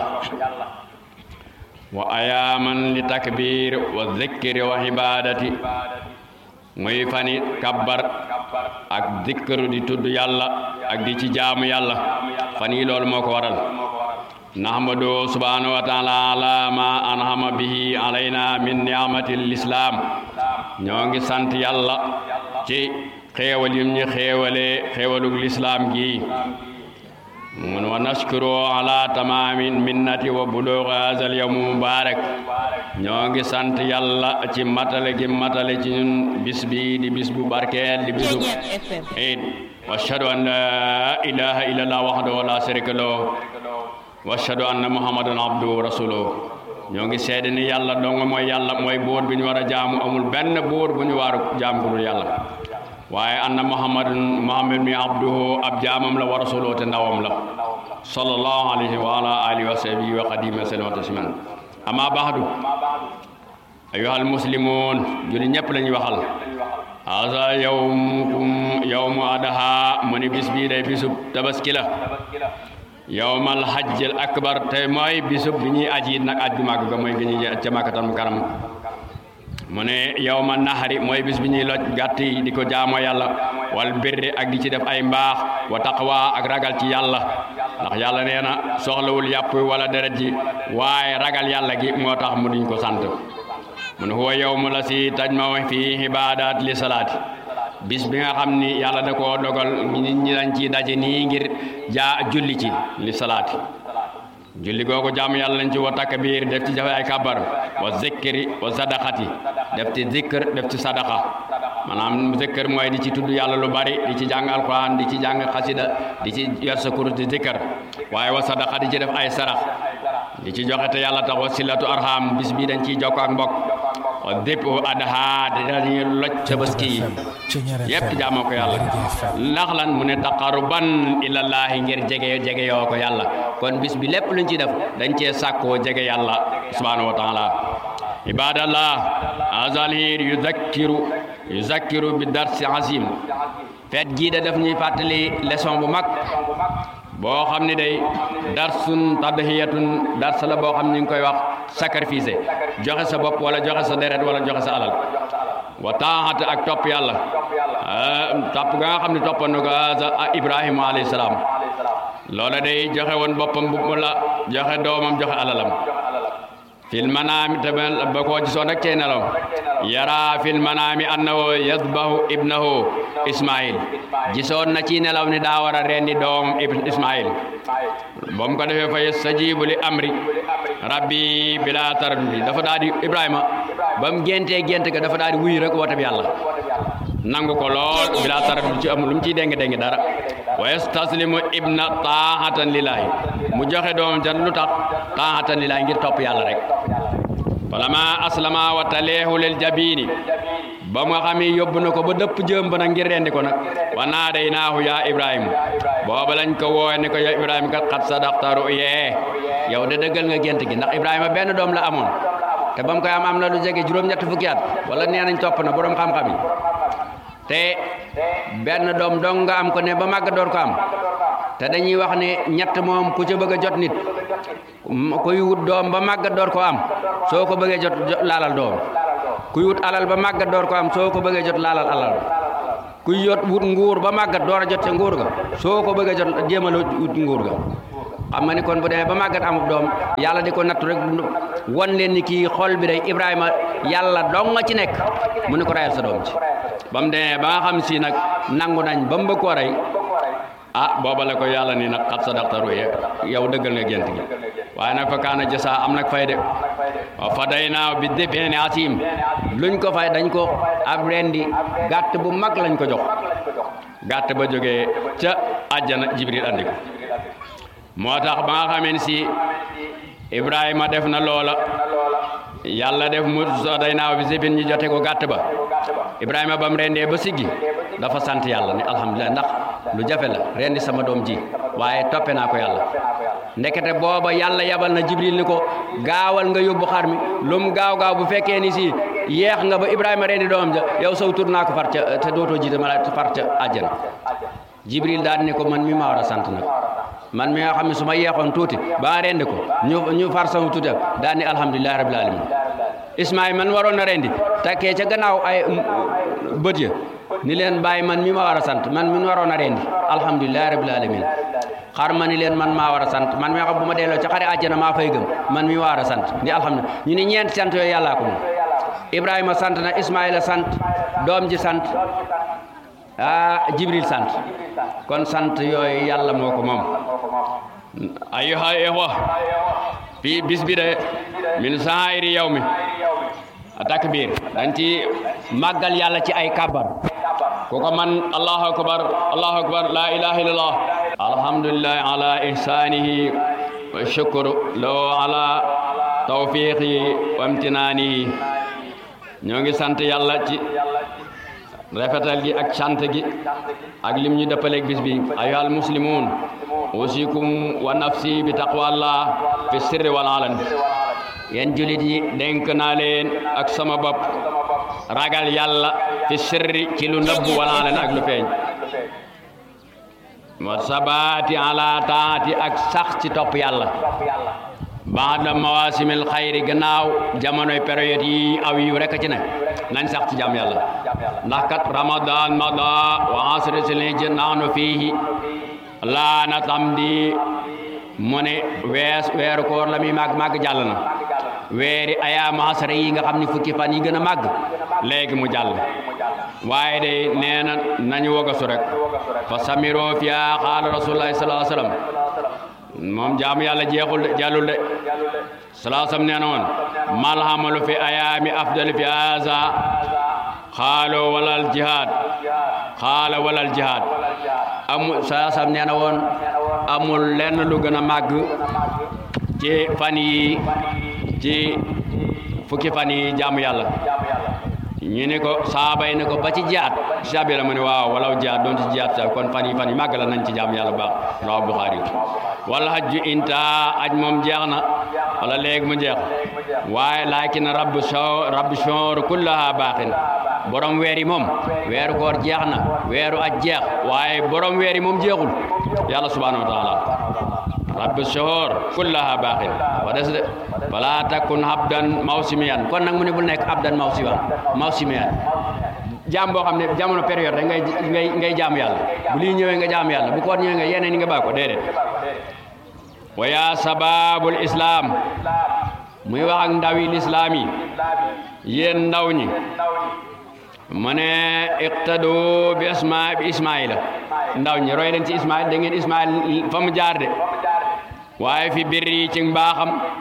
wa ayaaman li takbir wa zikri wa ibadati muy fani kabbar ak zikr di tudd yàlla ak di ci jaamu yàlla fan yi loolu moo ko waral nahmadu subhanahu wa taala ala ma anhama bihi alayna min ni'mati l'islam ñoo ngi sant yàlla ci xéewal yim ñi xéewale xéewalug lislaam gi mun wa nashkuru ala tamamin minnati wa bulugh hadha al yawm mubarak ñoo ngi sant yàlla ci matale gi matale ci ñun bis bi di bis bu barkeel di bisu eid wa ashhadu an la ilaha illallah wahdahu la sharika lahu wa ashhadu anna muhammadan abduhu wa rasuluhu ñoo ngi seede ni yàlla dong mooy yàlla mooy buur bi ñu war a jaamu amul benn buur bu ñu waru jaam ku dul yàlla waaye anna muhammadun muhammad mi abduhu ab jaamam la wa rasuluhu te ndawam la sallallahu alayhi wa ala alihi wa sahbihi wa qadimi wa tasliman amma ba'du ayyuhal muslimun julli ñëpp lañuy waxal hasa yawmukum yawmu adaha mu ni bis bii day bisub tabaski la yawmal hajjil akbar te mooy bisub bi ñuy aji nag aj gu màgg ga mooy gi ñuy ca Makkatal Mukarram mu ne yawma nahari mooy bis bi ñuy loj gàtt yi di ko jaamoo yàlla wal birri ak di ci def ay mbaax wa taqwa ak ragal ci yàlla ndax yàlla nee na soxlawul yàpp wala deret ji waaye ragal yàlla gi moo tax mu duñ ko sant mu ne huwa yawmu la si tajma fi ibadat li salaati bis bi nga xam ni yàlla da koo dogal nit ñi dañ ci daje nii ngir jaa julli ci li salaati julli googu jaamu yàlla lañ ci wa takbir def ci jafe ay kabar wa zikri wa sadaqati def ci zikr def ci sadaqa maanaam zikr mooy di ci tudd yàlla lu bari di ci jàng alquran di ci jàng xasida di ci yor sa kurus di zikr waaye wa sadaqa di ci def ay sarax di ci joxe te yàlla tax wa silatu arham bis bi dañ ciy jokk ak mbokk wa dépp adaha dañuy loj tabaski yi yépp jaamoo ko yàlla ndax lan mu ne taqaruban ilallaahi ngir jege jege yoo ko yàlla kon bis bi lépp luñ ci def dañ cee sàkkoo jege yàlla subhanahu wa taala ibadallah azalhir yuzakkiru yuzakkiru bi darsi azim feet gii da def ñuy fàttali leçon bu mag boo xam ne day darsun tadhiyatun dars la boo xam ni ngi koy wax sacrifice joxe sa bopp wala joxe sa deret wala joxe sa alal wa taaxat ak topp yàlla topp ga nga xam ne toppoon na ko Ibrahima alayhi salaam loola day joxe woon boppam bu la joxe doomam joxe alalam fil manaami tamit ba koo gisoon rek cee nelaw yara fil manaami annahu yadbahu ibnahu ismail gisoon na ci nelaw ni daa war a rendi doomam ismail ba mu ko defee fa yastajibu li amri rabbi bila taraddudi dafa daal di ibrahima ba mu géntee gént ga dafa daal di wuyu rek woote bi yàlla nangu ko lool bila tarat lu ci amul lu mu ciy déng déng dara wa yastaslimu ibna taahatan lillahi mu joxe doomam ca lu tax taahatan lillahi ngir topp yàlla rek falama aslama wa taleehu lil jabini ba nga xam ne yóbbu na ko ba dëpp jëm ba nag ngir rendi ko nag wa naadaynaahu yaa ibrahima booba lañ ko woowe ni ko ya ibrahima kat xat sadaqta ru'yee yow de dëggal nga gént gi ndax ibrahima benn doom la amoon te ba mu koy am am na lu jege juróom-ñett fukki at wala nee nañ topp na borom xam-xam yi te benn doom dong nga am ko ne ba màgg door ko am te dañuy wax ne ñett moom ku ca bëgg a jot nit kuy wut doom ba màgg door ko am soo ko bëggee jot laalal doom kuy wut alal ba màggat door ko am soo ko bëggee jot laalal alal kuy yot wut nguur ba màggat door a jot ca nguur ga soo ko bëggee jot jéemal wut nguur ga xam nga ni kon bu demee ba màggat amub doom yàlla di ko nattu rek won leen ni kii xol bi day Ibrahima yàlla dong nga ci nekk mu ne ko rayal sa doom ci ba mu demee ba nga xam si nag nangu nañ ba mu bëgg koo rey ah booba la ko yàlla ni nag xat sadaqta ruya yow dëggal nga gént gi waaye nag fa kaana jasa am nag fay de wa fadaynaa bi dibhin asim luñ ko fay dañ ko ab rendi gàtt bu mag lañ ko jox gàtt ba jógee ca àjjana jibril andi ko moo tax ba nga xamee si ibrahima def na loola yàlla def mu fadaynaa bi dibhin ñu jote ko gàtt ba ibrahima ba mu rendee ba siggi dafa sant yàlla ni alhamdulilah ndax lu jafe la rendi sama doom ji waaye toppe naa ko yàlla ndekete booba yàlla yabal na jibril ni ko gaawal nga yóbbu xar mi lu mu gaaw gaaw bu fekkee ni si yeex nga ba ibrahima rendi doomam ja yow saw tur naa ko far ca te dootoo jiite ma la far ca àjjana jibril daal ni ko man mi ma war a sant nag man mi nga xam ne su ma yeexoon tuuti ba rendi ko ñu ñu far sama tuuti daal ni alhamdulilahi rabbil alamin ismaïl man waroon na rendi takkee ca gannaaw ay bët ya ni leen bàyyi man mi ma war a sant man mi waroon a rendi alhamdulilahi rabbil alamin xar ma ni leen man maa war a sant man mi xam bu ma delloo ca xare àjjana maa fay gëm man mi war a sant ni alhamdulilah ñu ni ñeenti sant yooyu yàllaa ko moom ibrahima sant na ismaïla sant doom ji sant ah jibril sant kon sant yooyu yàlla moo ko moom ayyuha ihwa bi bis bi de min saa'iri yawmi takbir dañ ci màggal yàlla ci ay kabar ku ko man allahu akbar allahu akbar la ilaha illallah alhamdulillahi ala ihsanihi wa shukru lahu ala tawfiqi wa imtinanihi ñoo ngi sant yàlla ci rafetal gi ak sant gi ak lim ñu dëppaleeg bis bi ayyuhal muslimun usikum wa nafsi bi taqwallah fi sirri wal alan yéen julit yi dénk naa leen ak sama bopp ragal yàlla fi sirri ci lu nëbbu wala leen ak lu feeñ wa sabaati ala taati ak sax ci topp yàlla baada mawasimil xayri gannaaw jamonoy période yi aw yi rek ci ne nañ sax ci jàmm yàlla ndax kat ramadan mada wa asri silhijja nahnu fiihi laana tamdi mu ne wees weeru koor la muy màgg màgg jàll na weeri ayaam asra yi nga xam ni fukki fan yi gën a màgg léegi mu jàll waaye de nee na nañu wagasu rek fa samiro fiya xaala rasulullahi sallallahu alayhi wasallam moom jaamu yàlla jeexul de jàllul de sallallahu alayhi wasallam nee na woon malhamalu fi ayaami afdal fi haza xaalo walal jihad xaala walal jihad amul sallallahu alayhi wasallam nee na woon amul lenn lu gën a màgg ci fan yi ci fukki fan yi jaamu yàlla ñu ne ko saaba yi ne ko ba ci jaat sabi la mu ne waaw walaw jaat doon ci jaat sa kon fan yi fan yi màgg la nañ ci jaamu yàlla baax rawahu Buxaari wala hajju inta aj moom jeex na wala léegi mu jeex waaye laakin rabbu sho rabbu shoor kullaha baaxin borom weer yi moom weeru koor jeex na weeru aj jeex waaye borom weer yi moom jeexul yàlla subhanahu wa taala rabbi shohor kullaha baaxin wa des de fala takun abdan mawsimiyan kon nag mu ne bul nekk abdan mawsimiyan mawsimiyan jaam boo xam ne jamono période rek ngay ngay ngay jaam yàlla bu lii ñëwee nga jaam yàlla bu koor ñëwee nga yeneen yi nga baa ko déedéet wa ya sababul islam muy wax ak ndawi lislaam yi yéen ndaw ñi mu ne iqtadu bi isma bi ismaila ndaw ñi roy leen ci ismail da ngeen ismail fa mu jaar de waaye fi birri ci mbaaxam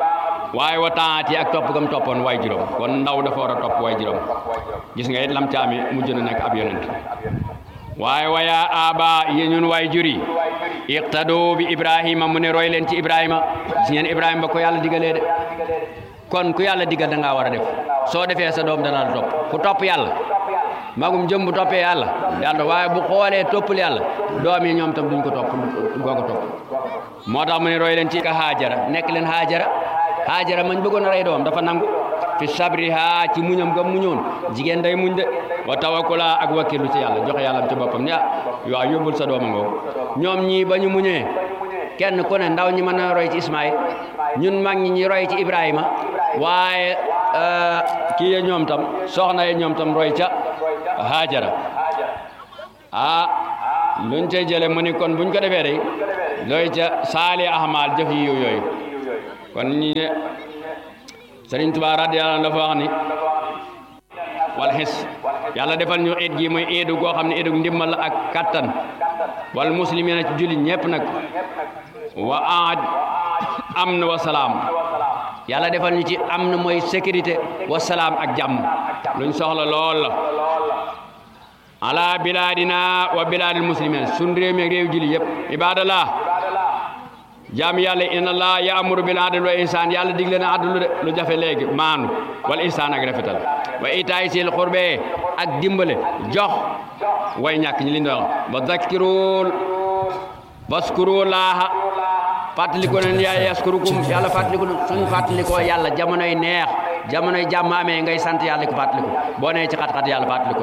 waaye wa taati ak topp gam toppoon waay juróom kon ndaw dafa war a topp waay juróom gis nga it lam caami mujj na nekk ab yonent waaye waya aba yi ñun waay juri iqtado bi ibrahima mu ne roy leen ci ibrahima gis ngeen ibrahima ba ko yàlla digalee de kon ku yàlla digal da ngaa war a def soo defee sa doom dana la topp ku topp yàlla magum jëm bu toppee yàlla yàlla waaye bu xoolee toppul yàlla doom yi ñoom tam duñ ko topp goo ko topp moo tax mu ne roy leen ci ka haajara nekk leen haajara haajara mañ bëggoon a rey doom dafa nangu fi sabriha ci muñam ga muñoon jigéen day muñ de wa tawakkula ak wakkilu ci yàlla joxe yàlla ci boppam ne ah waaw yóbbul sa dooma ngoo ñoom ñii ba ñu muñee kenn ku ne ndaw ñi mën na roy ci Ismaïl ñun mag ñi ñi roy ci Ibrahima waaye kii ya ñoom tam soxna ya ñoom tam roy ca Haajara ah luñ cay jële mu ni kon buñ ko defee day looy ca saali ahmal jëf yi yooyu kon ñi ne Sëriñ Tuubaa radiyallaahu anhu dafa wax ni wal xis yàlla defal ñu iid gi muy iidu goo xam ne iidu ndimmal ak kattan wal muslimina ci jullit ñépp nag wa aad amn wa salaam yàlla defal ñu ci am na mooy sécurité wa salaam ak jàmm luñ soxla lool la ala bilaadina wa bilaadil muslimin sun réew mi ak réew jullit yëpp ibadallah jaam yàlla inna allah yaamuru bil adl wa ihsan yàlla digle na adlu de lu jafe léegi maanu wal ihsan ak rafetal wa itaay sil xurbe ak dimbale jox way ñàkk ñi li ñu wax wa zakkirul waskuru laaha fàttaliku leen yaa yaskurukum yàlla fàttaliku suñ fàttalikoo yàlla jamonoy neex jamonoy jàmm amee ngay sant yàlla ko fàttaliku boo nee ci xat-xat yàlla fàttaliku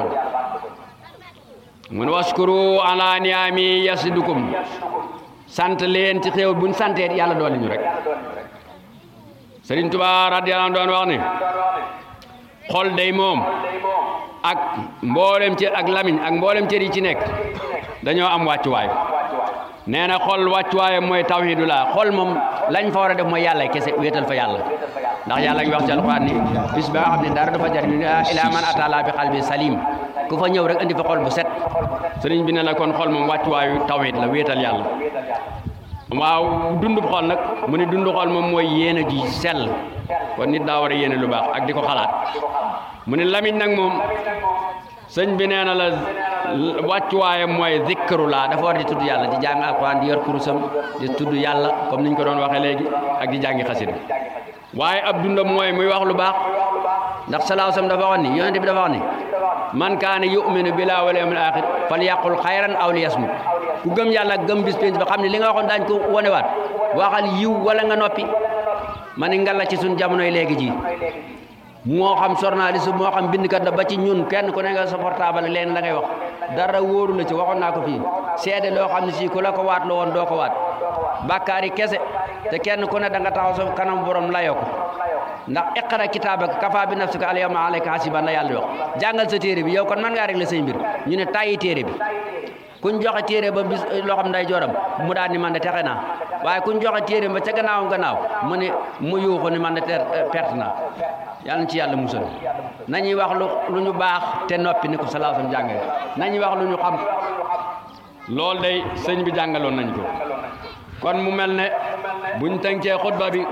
mun waskuru ala niami yasidukum sant leen ci xéew buñ santee yàlla doole ñu rek Sëriñ Tuubaa radiyallaahu anhu doon wax ni xol day moom ak mboolem cër ak lamiñ ak mboolem cër yi ci nekk dañoo am wàccuwaay nee na xol wàccuwaayam mooy tawhidullah xol moom lañ fa war a def mooy yàlla kese wéetal fa yàlla ndax yàlla ngi wax ci alquran ni bis ba nga xam ne dara du fa jar ñu ila man atala bi qalbi salim ku fa ñëw rek andi fa xol bu set sëriñ bi ne la kon xol moom wàccuwaayu tawhid la wéetal yàlla waaw dundub xol nag mu ne dundu xol moom mooy yéene ji sell kon nit daa war a yéene lu baax ak di ko xalaat mu ne lamiñ nag moom sëñ bi nee na la wàccuwaayam mooy zikru laa dafa war di tudd yàlla di jàng alquran di yor kurusam di tudd yàlla comme niñ ko doon waxee léegi ak di jàngi xasida waaye ab dundam mooy muy wax lu baax ndax salaahu sam dafa wax ni yonente bi dafa wax ni man kaana yuminu billahi wal yawmil axir fal yaqul xayran aw li yasmut ku gëm yàlla gëm bis penc ba xam ne li nga waxoon daañ ko wonewaat waxal yiw wala nga noppi ma ni ngalla ci suñ jamonoy léegi ji moo xam journaliste moo xam bindkat la ba ci ñun kenn ku ne nga sa portable leen la ngay wax dara wóoru la ci waxoon naa ko fii seede loo xam ne si ku la ko waat la woon doo ko waat bàkkaari kese te kenn ku ne da nga taxaw sa kanam borom layoo ko ndax iqra kitaabaka kafa bi nafsika al yawma alayka hasiban la yàlla di wax jàngal sa téere bi yow kon man ngaa régler say mbir ñu ne tàyyi téere bi kuñ joxe téere ba bis loo xam nday joram mu daal ni man de texe naa waaye kuñ joxe téere ba ca gannaawam gannaaw mu ne mu yuuxu ni man de perte naa yàlla na ci yàlla musal nañuy wax lu lu ñu baax te noppi ni ko salaahu sam jàngale nañuy wax lu ñu xam loolu day sëñ bi jàngaloon nañ ko kon mu mel ne buñ tënkee xutba bi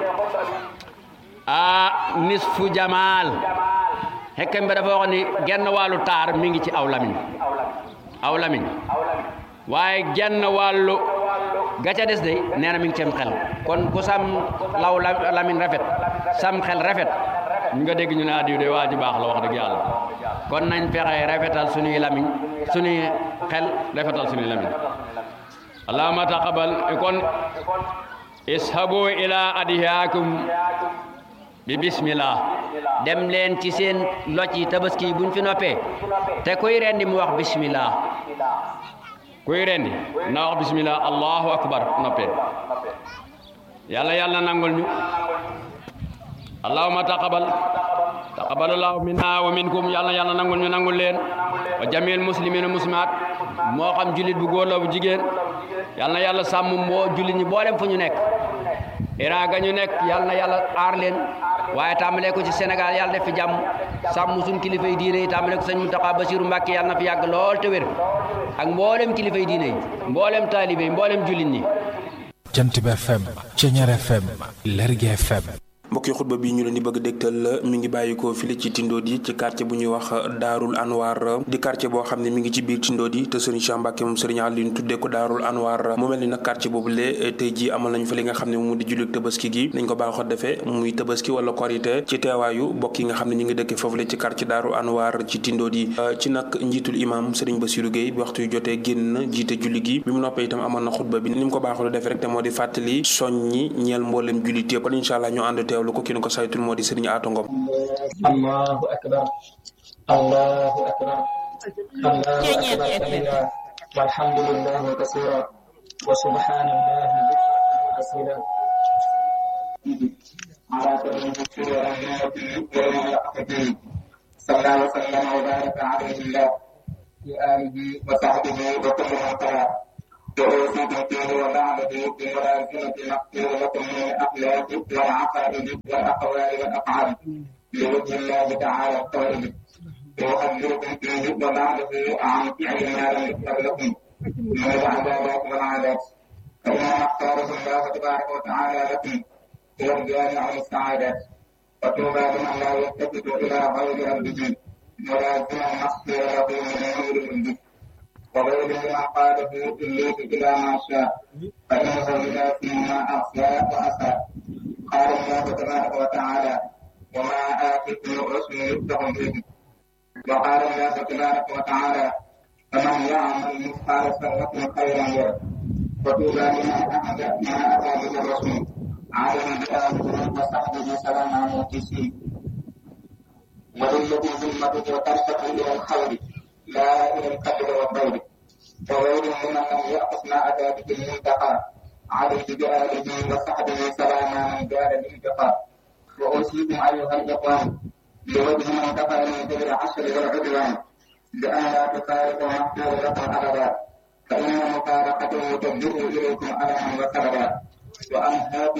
a nisfu jamaal xekkam bi dafa wax ni genn wàllu taar mi ngi ci aw lamiñ aw lamiñ waaye genn wàllu gaca des day nee na mi ngi cem xel kon ku sam law lamiñ rafet sam xel rafet ñu nga dégg ñu ne adiw de waa ji baax la wax dëgg yàlla kon nañ fexe rafetal suñuy lamiñ suñuy xel rafetal suñuy lamiñ allahumma taqabal kon ishabu ila adiyaakum bi bismillah dem leen ci seen loj yi tabaski yi buñ fi noppee te kuy rendi mu wax bismillah kuy rendi na wax bismillah allahu akbar noppee yàlla yàlla nangul ñu allahumma taqabal taqabalallahu minna wa minkum yàlla yàlla nangul ñu nangul leen wa jamil muslimina muslimat moo xam jullit bu góor la bu jigéen yàlla na yàlla sàmm moo jullit ñi boolem fu ñu nekk Iran ga ñu nekk yàlla na yàlla aar leen waaye tàmbalee ko ci Sénégal yàlla def fi jàmm sàmm suñ kilifa yi diine yi tàmbalee ko sëñ Mountakha Bassirou Mbacké yàlla na fi yàgg lool te wér ak mboolem kilifa yi diine yi mboolem taalibe yi mboolem jullit ñi Jant bi FM Ceñeer FM Lergui FM mbokk yi xutba bi ñu leen di bëgg dégtal mi ngi bàyyikoo file ci Tindodi ci quartier bu ñuy wax Daarul Anwar di quartier boo xam ne mi ngi ci biir Tindodi te Serigne Cheikh Mbacke moom Serigne Alioune tuddee ko Daarul Anwar mu mel ni nag quartier boobu le tey ji amal nañu fa li nga xam ne mu di jullit tabaski gi nañ ko baaxoo defee muy tabaski wala korité ci teewaayu bokk yi nga xam ne ñu ngi dëkkee foofu le ci quartier Daarul Anwar ci Tindodi ci nag njiitul imam Serigne Bassirou Gueye bi waxtu yu jotee génn na jiite julli gi bi mu noppee itam amoon na xutba bi ni mu ko baaxoo defee rek te moo di fàttali soññi ñeel mboolem jullit yëpp kon incha allah ñu ànd teewlu ko ki nu ko saytul moo di Serigne Atou Ngom allahu akbar allahu akbar allahu akbar kabira walhamdulillahi kasira wa subhanallahi asila على سبيل الشر والمنافقين صلى وسلم وبارك عليه الله وآله وصحبه وكل من تبعه وأوصي بالدين وبعده بملازمة مقبول لكم من الأخلاق والعقائد والأقوال والأفعال لوجه الله تعالى الطيب ويحذركم فيه وبعده عن فعل ما لم يكتب لكم من العبادات والعادات فإنما اختاره الله تبارك وتعالى لكم هو الجامع للسعادات وطوبى لمن لا يلتفت إلى غير ربه ملازما مغفر له من نور ربه وغير ما قاله إبليس إلى ما شاء فإنه إلى فيما أخفى وأسى قال الله تبارك وتعالى وما آتيكم الرسل يفتح به وقال الله تبارك وتعالى فمن يعمل مثقال ذرة خيرا يره وطوبى لمن أحد ما أتى به الرسول عالم بآله وصحبه سلام على القسيم وللذي ذمته ترتقي إلى الخير لا إلى القدر والضير وغير ممن لم يأخذ ما أتى به المنتقى عليه بآله وصحبه سلام من دار الانتقاء وأوصيكم أيها الإخوان لوجه من كفى من ذكر العشر والعدوان بأن لا تفارقوا مغفور لكم أبدا فإن مفارقته تبدو إليكم ألما وكبدا وأنهاكم